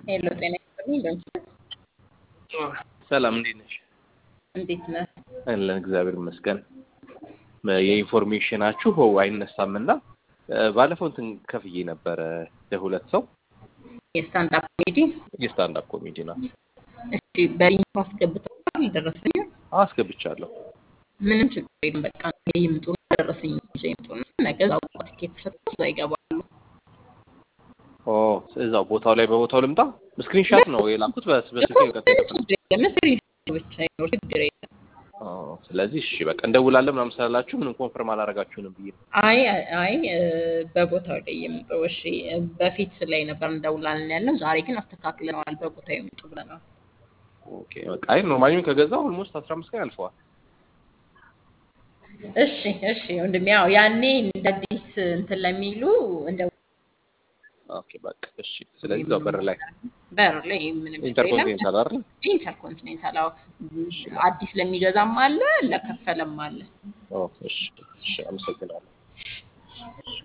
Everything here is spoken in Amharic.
ሄሎ ጤና ይስጥልኝ። በምስል ሰላም እንዴት ነሽ? እንዴት ነህ? አለን እግዚአብሔር ይመስገን። የኢንፎርሜሽናችሁ አይነሳም እና ባለፈው እንትን ከፍዬ ነበረ ለሁለት ሰው የስታንዳፕ ኮሜዲ የስታንዳፕ ኮሜዲ ናት። እሺ፣ በሊንኩ አስገብተዋል። ደረሰኝ አስገብቻለሁ። ምንም ችግር የለም። በቃ ነገ ይምጡና ደረሰኝ ይዘው ይምጡና ነገ እዛው ትኬት ተሰጥቶ እዛ ይገባሉ። ኦ እዛው ቦታው ላይ በቦታው ልምጣ። ስክሪንሻት ነው የላኩት በስ በስልክ ቀጥታ ምንም ችግር የለም። ስክሪን ብቻ ይኖር ችግር የለም። ስለዚህ እሺ በቃ እንደውላለን ምናምን ስላላችሁ ምንም ኮንፈርም አላረጋችሁንም ብዬ ነው። አይ አይ እ፣ በቦታው ላይ ይምጡ። እሺ፣ በፊት ላይ ነበር እንደውላለን ያለው። ዛሬ ግን አስተካክለነዋል። በቦታው ይምጡ ብለናል። ኦኬ በቃ አይ ኖርማሊም ከገዛው ኦልሞስት 15 ቀን ያልፈዋል። እሺ እሺ ወንድሜ፣ ያው ያኔ እንደ አዲስ እንትን ለሚሉ እንደ ኦኬ በቃ እሺ። ስለዚህ እዛው በር ላይ በር ላይ ምንም ችግር የለም። ኢንተርኮንቲኔንታል አይደል? ኢንተርኮንቲኔንታል አዎ፣ አዲስ ለሚገዛም አለ ለከፈለም አለ። ኦ እሺ እሺ፣ አመሰግናለሁ።